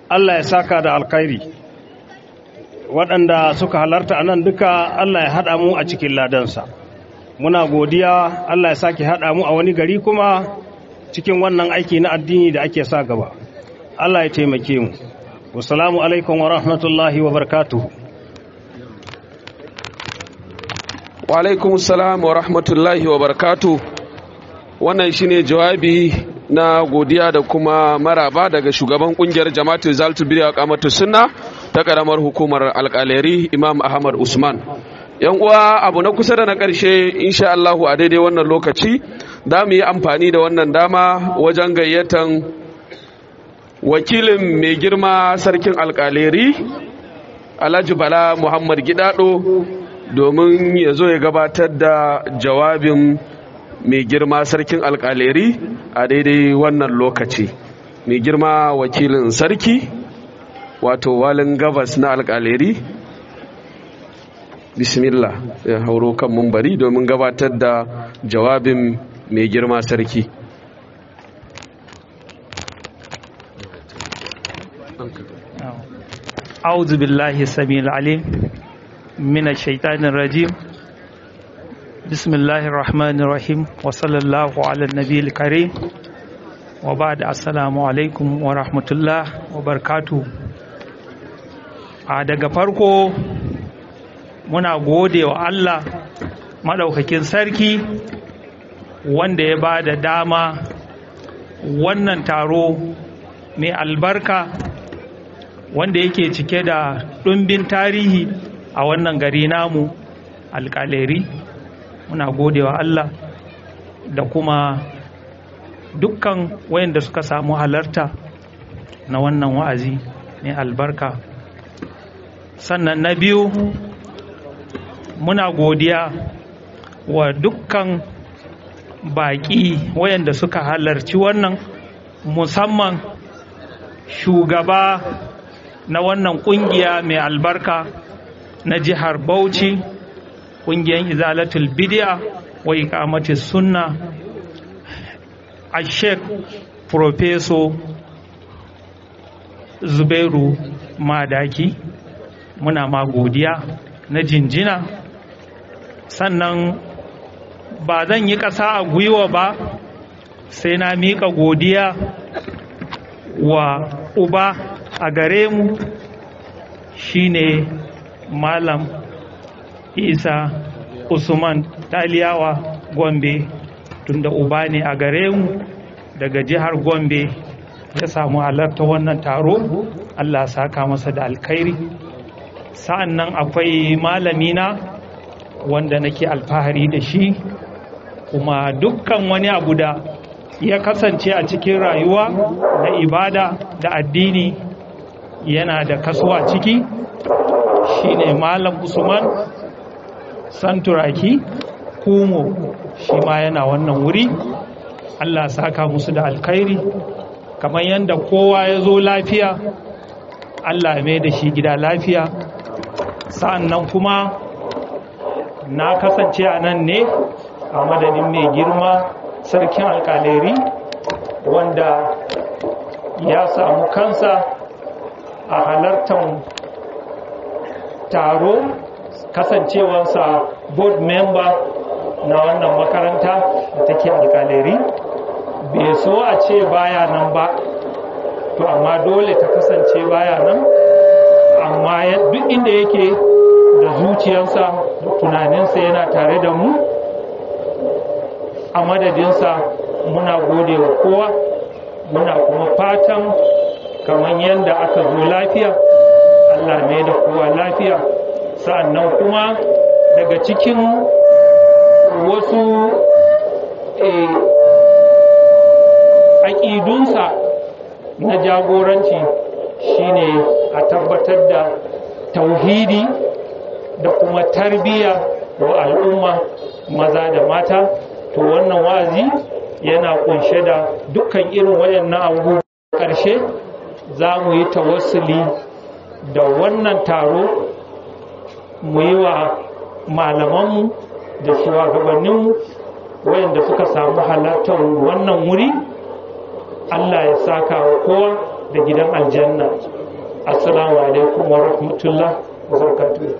Allah ya saka da alkhairi waɗanda suka halarta a nan duka Allah ya haɗa mu a cikin ladansa muna godiya Allah ya sake haɗa mu a wani gari kuma cikin wannan aiki na addini da ake sa gaba Allah ya taimake mu wasalamu alaikum wa rahmatullahi wa barakatuhu wa alaikum salam wa rahmatullahi wa barakatuhu wannan shine jawabi na godiya da kuma maraba daga shugaban kungiyar jama'atu zaltu biya kamatu sunna ta karamar hukumar alkaleri imam ahmad usman yan uwa abu na kusa da na karshe insha Allah a daidai wannan lokaci za mu yi amfani da wannan dama wajen gayyatan wakilin mai girma sarkin alkaleri alhaji bala muhammad gidado domin ya zo ya gabatar da jawabin mai girma sarkin alkaleri a daidai wannan lokaci mai girma wakilin sarki wato walin gabas na alkaleri bismillah ya hauro kan mumbari domin gabatar da jawabin mai girma sarki أعوذ بالله السميع العليم من الشيطان الرجيم بسم الله الرحمن الرحيم وصلى الله على النبي الكريم وبعد السلام عليكم ورحمة الله وبركاته a daga farko muna gode wa Allah maɗaukakin sarki wanda ya ba da dama wannan taro mai albarka wanda yake cike da ɗumbin tarihi a wannan gari namu alƙaleri muna gode wa Allah da kuma dukkan wayanda suka samu halarta na wannan wa'azi mai albarka sannan na biyu muna godiya wa dukkan baƙi wayanda suka halarci wannan musamman shugaba na wannan ƙungiya mai albarka na jihar bauchi ƙungiyar izalatul bidiya wa ikamatis sunna a sheik profeso zubairu madaki muna ma godiya na jinjina sannan ba zan yi ƙasa a gwiwa ba sai na miƙa godiya wa uba a gare mu shine malam isa usman taliyawa gombe tunda uba ne a gare mu daga jihar gombe ya samu halarta wannan taro allah saka masa da alkhairi sa'an nan akwai malamina wanda nake alfahari da shi kuma dukkan wani abu da ya kasance a cikin rayuwa na ibada da addini yana da kasuwa ciki shine malam usman santuraki kumo shi ma yana wannan wuri allah saka musu da alkhairi kamar yadda kowa ya zo lafiya allah mai da shi gida lafiya sa'an nan kuma na kasance a nan ne a madadin mai girma sarkin alkaleri wanda ya samu kansa a halartar taro kasancewarsa board member na wannan makaranta da take alkaleri bai so a ce baya nan ba to amma dole ta kasance baya nan amma duk inda yake da zuciyarsa da tunaninsa yana tare da mu a madadinsa muna gode wa kowa muna kuma fatan kamar yadda aka zo lafiya allah ne da kowa lafiya sa'annan kuma daga cikin wasu aƙidunsa na jagoranci shine a tabbatar da tauhidi da kuma tarbiyya wa al'umma maza da mata to wannan wa'azi yana kunshe da dukkan irin wayannan abubuwa ƙarshe za mu yi tawassuli da wannan taro mu yi wa malamanmu da shugabanninmu wayanda suka samu halartar wannan wuri Allah ya saka wa kowa da gidan aljanna assalamu alaikum wa rahmatullah wa barakatuh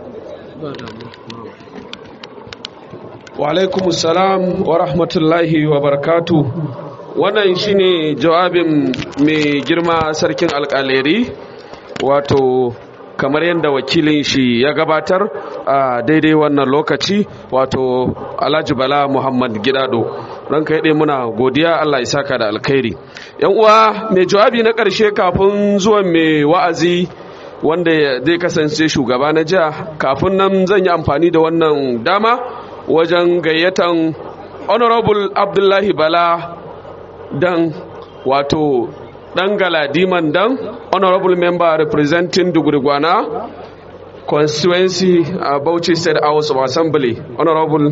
wa alaikum salam wa rahmatullahi wa barakatu wannan shine jawabin mai girma sarkin alkaleri wato kamar yadda wakilin shi ya gabatar a daidai wannan lokaci wato alhaji bala muhammad gidado ranka yaɗe muna godiya allah ya saka da alkhairi yan uwa mai jawabi na ƙarshe kafin zuwan mai wa'azi wanda zai kasance shugaba na jiha kafin nan zan yi amfani da wannan dama wajen gayyatan honorable abdullahi bala dan wato dan galadiman dan honorable member representing dugurgwana constituency uh, bauchi state house of assembly honorable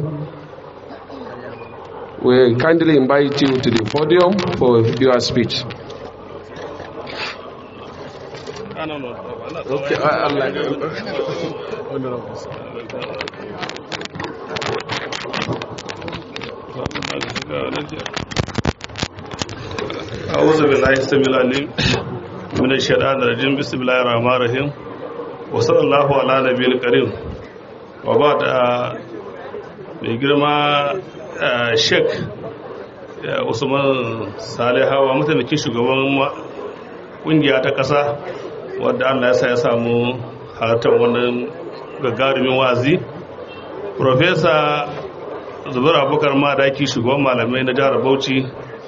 we kindly invite you to the podium for your speech okay, I, I like أعوذ بالله السميع العليم من الشيطان الرجيم بسم الله الرحمن الرحيم وصلى الله على نبي الكريم وبعد mai girma sheik usman salihawa mataimakin shugaban kungiya ta ƙasa wadda allah ya sa ya samu halartar wannan gagarumin wazi profesa zubar abubakar madaki shugaban malamai na jihar bauchi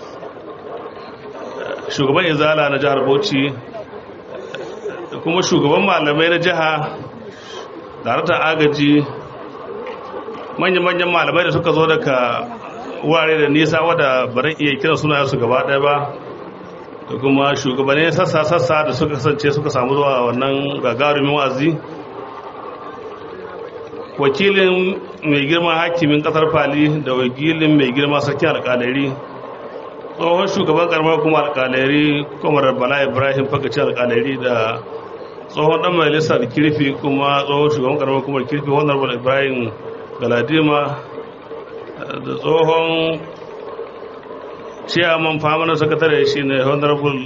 shugaban izala na jihar bauchi kuma shugaban malamai na jiha daraktan agaji manya-manyan malamai da suka zo daga wurare da nisa wadda baran iya kiran suna su gaba ɗaya ba da kuma shugabannin sassa-sassa da suka kasance suka samu zuwa wannan gagarumin wazi wakilin mai girma hakimin kasar fali da wakilin mai girma sarkin alkalari tsohon shugaban karamar kuma alkalari kwamar bala ibrahim fakaci alkalari da tsohon dan majalisar kirfi kuma tsohon shugaban karamar kuma kirfi honorable ibrahim galadima da tsohon ciyaman famanar sakatare shi ne honorable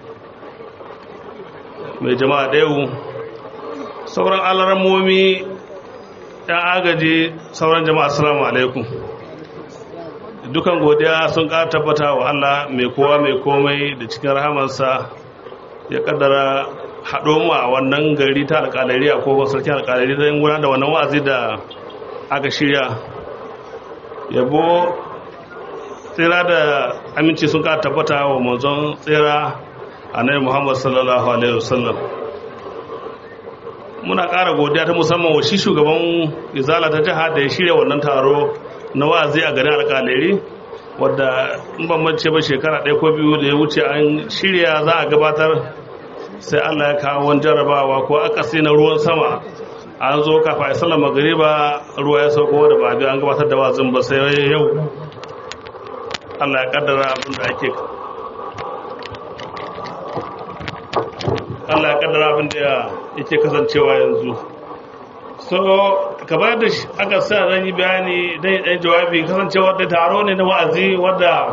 mai jama'a ɗaya sauran alaramomi yan agaji sauran jama'a assalamu alaikum dukan godiya sun ƙara tabbata wa Allah mai kowa mai komai da cikin rahamansa ya kaddara haɗo mu a wannan gari ta alƙalari a kogon sarkin alƙalari don gudanar da wannan wa'azi da aka shirya yabo tsira da aminci sun ƙara tabbata wa manzon tsira annabi Muhammad sallallahu alaihi wasallam muna ƙara godiya ta musamman wa shi shugaban izala ta jiha da ya shirya wannan taro na wa'azi a garin alƙaleri wadda in ban mance ba shekara ɗaya ko biyu da ya wuce an shirya za a gabatar sai allah ya kawo wani jarabawa ko akasi na ruwan sama an zo kafa a sallar magariba ruwa ya sauko da ba an gabatar da wa'azin ba sai yau allah ya kaddara abin da ake Allah ya kaddara abin da yake kasancewa yanzu so kamar da aka sa zan yi bayani dan yi jawabi kasancewa da taro ne na wa'azi wadda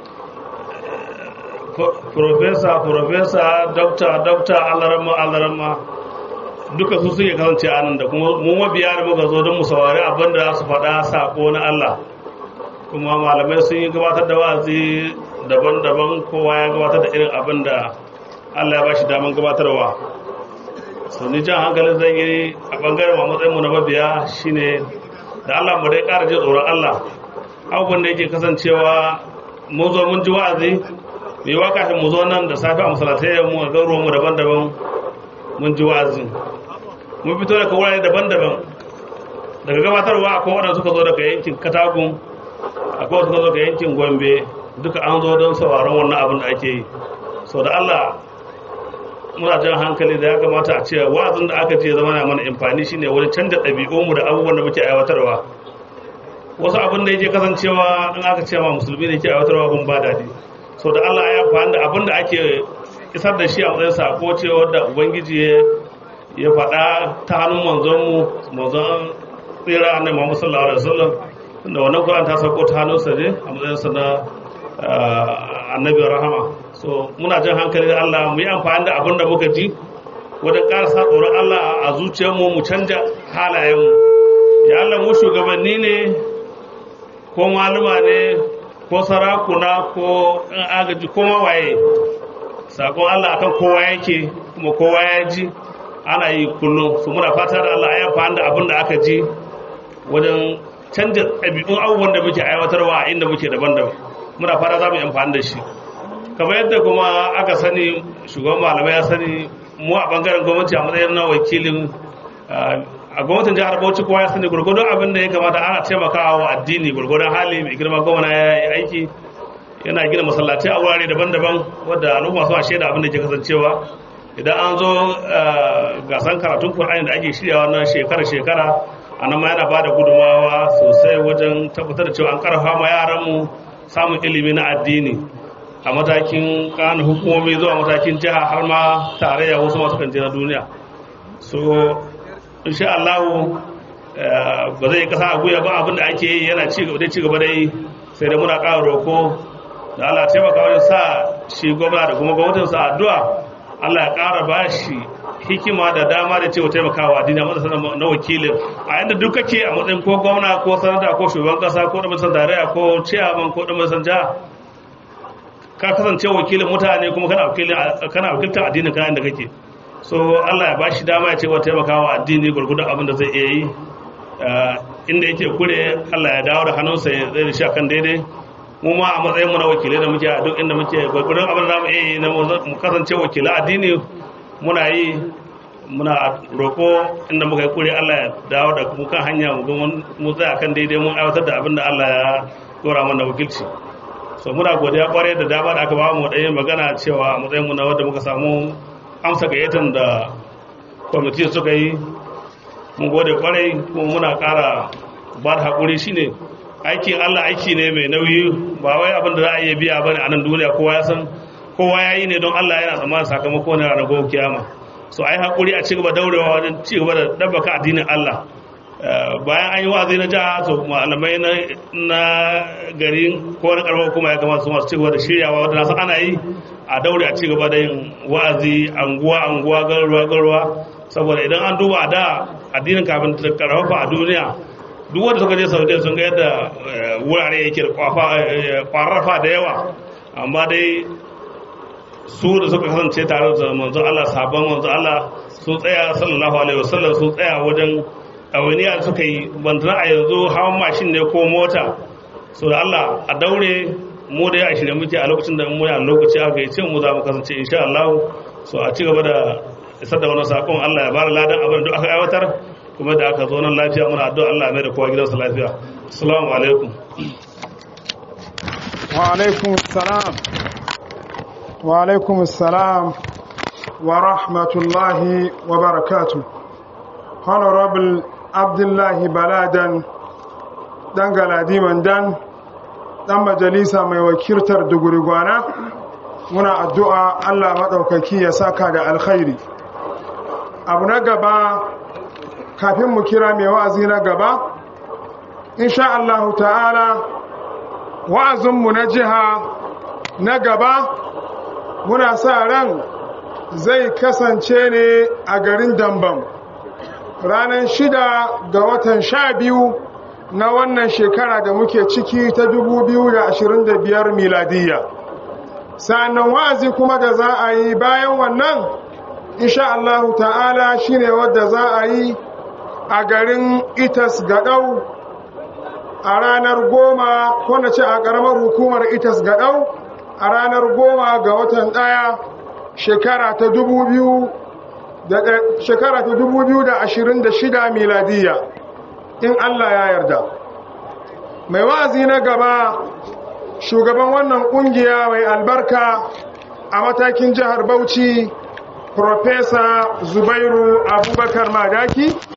profesa profesa dokta dokta alarama alarama duka su suke kasance anan da kuma mu mabiya da muka zo don mu saurari abin da su faɗa sako na Allah kuma malamai sun yi gabatar da wa'azi daban-daban kowa ya gabatar da irin abin da Allah ya ba shi daman gabatarwa so ni jan hankalin zan yi a bangaren ma matsayin mu na mabiya shine da Allah mu dai ƙara jin tsoron Allah abubuwan da yake kasancewa mun zo mun ji wa'azi mai wa kafin mu zo nan da safe a masalatai mu a garuruwan mu daban-daban mun ji wa'azi mun fito daga wurare daban-daban daga gabatarwa akwai waɗanda suka zo daga yankin katagun akwai suka zo daga yankin gombe duka an zo don sauraron wannan abin da ake yi sau da Allah muna jan hankali da ya kamata a ce wa'azin da aka ce zama na mana amfani shine wani canja ɗabi'unmu da abubuwan da muke aiwatarwa wasu abin da yake kasancewa in aka ce ma musulmi ne ke aiwatarwa kun ba daɗi sau da Allah ya amfani da abin da ake isar da shi a matsayin sako ce wadda ubangiji ya faɗa ta hannun manzonmu manzon tsira annabi Muhammad sallallahu alaihi wasallam da wannan Qur'an ta sauko ta hannunsa ne a matsayin sa na annabi rahama so muna jan hankali da Allah mu yi amfani da abin da muka ji wajen ƙara sa tsoron Allah a zuciyarmu mu canja halayenmu ya Allah mu shugabanni ne ko maluma ne ko sarakuna ko in agaji ko mawaye sakon Allah akan kowa yake kuma kowa ya ji ana yi kullum su muna fata da Allah ya amfani da abin da aka ji wajen canja ɗabi'un abubuwan da muke aiwatarwa a inda muke daban-daban muna fata za mu yi amfani da shi kamar yadda kuma aka sani shugaban malamai ya sani mu a bangaren gwamnati a matsayin na wakilin a gwamnatin jihar bauchi kowa ya sani gurgudun abin da ya kamata ana taimakawa wa addini gurgudun hali mai girma gwamna ya yi aiki yana gina masallatai a wurare daban-daban wadda al'umma su a shaida abin da ke kasancewa idan an zo gasan karatun kur'ani da ake shiryawa na shekara-shekara a nan ma yana ba da gudunmawa sosai wajen tabbatar da cewa an karfa ma yaranmu samun ilimi na addini a matakin kan hukumomi zuwa matakin jiha har ma tarayya wasu masu kan na duniya so insha Allah ba zai kasa a guya ba abin da ake yi yana ci gaba da ci gaba da yi sai da muna ƙara roko da Allah taimaka wajen sa shi gwamna da kuma gwamnatinsa addu'a Allah ya ƙara ba shi hikima da dama da cewa taimakawa addini a matsayin na wakilin a yadda duk kake a matsayin ko gwamna ko sanata ko shugaban kasa ko da matsayin tarayya ko ciyaman ko da matsayin jiha ka kasance wakilin mutane kuma kana wakilin kana wakiltar addinin kana inda kake so Allah ya ba shi dama ya ce wa taimakawa addini gurgurdan abin da zai iya yi inda yake kure Allah ya dawo da hannunsa ya zai da shi akan daidai mu ma a matsayin mu na wakilai da muke a duk inda muke gurgurdan abin da zamu iya yi na mu kasance wakilai addini muna yi muna roko inda muka yi kure Allah ya dawo da mu kan hanya mu mu tsaya kan daidai mun aiwatar da abin da Allah ya dora mana wakilci so muna godiya kwarai da dama da aka ba mu da magana cewa a matsayin mu na wanda muka samu amsa gayyatan da kwamiti suka yi mun gode kwarai kuma muna kara ba da haƙuri shine aikin Allah aiki ne mai nauyi ba wai abin da za a iya biya bane a nan duniya kowa ya san kowa ya yi ne don Allah yana tsammanin sakamako ne ranar gobe kiyama so ai haƙuri a cigaba daurewa wajen cigaba da dabbaka addinin Allah bayan an yi wa'azi na jiha to malamai na gari ko na karfa kuma ya kamata su masu cigaba da shiryawa wadda nasu ana yi a daure a cigaba da yin wa'azi anguwa anguwa garuwa garuwa saboda idan an duba da addinin kafin ta karfafa a duniya duk wanda suka je saudiya sun ga yadda wurare yake da kwararfa da yawa amma dai su da suka kasance tare da manzo Allah sabon manzo Allah sun tsaya sallallahu alaihi wasallam sun tsaya wajen ɗawainiya da suka yi bantana a yanzu hawan mashin ne ko mota so da Allah a daure mu da ya shirya muke a lokacin da mu a lokaci aka yi ce mu za mu kasance insha Allah so a ci gaba da isar da wannan sakon Allah ya bada ladan abin da aka aiwatar kuma da aka zo nan lafiya muna addu'a Allah mai da kowa gidansa lafiya assalamu alaikum wa alaikum assalam wa alaikum assalam wa rahmatullahi wa barakatuh honorable abdullahi baladan dan galadiman dan dan majalisa mai wakiltar dugurigwana muna addu'a Allah maɗaukaki ya saka da alkhairi abu na gaba kafin mu kira mai wa'azi na gaba insha Allah ta'ala wa'azinmu na jiha na gaba muna sa ran zai kasance ne a garin dambam ranar shida ga watan sha biyu na wannan shekara da muke ciki ta 2025 miladiyya sa'annan wa'azi kuma da za a yi bayan wannan insha Allah ta'ala shine wadda za a yi a garin itas gadau a ranar goma ko na ce a ƙaramar hukumar itas gadau a ranar goma ga watan ɗaya shekara ta dubu biyu shekara ta dubu biyu da ashirin da shida miladiya in Allah ya yarda mai wa'azi na gaba shugaban wannan kungiya mai albarka a matakin jihar bauchi Profesa Zubairu Abubakar Madaki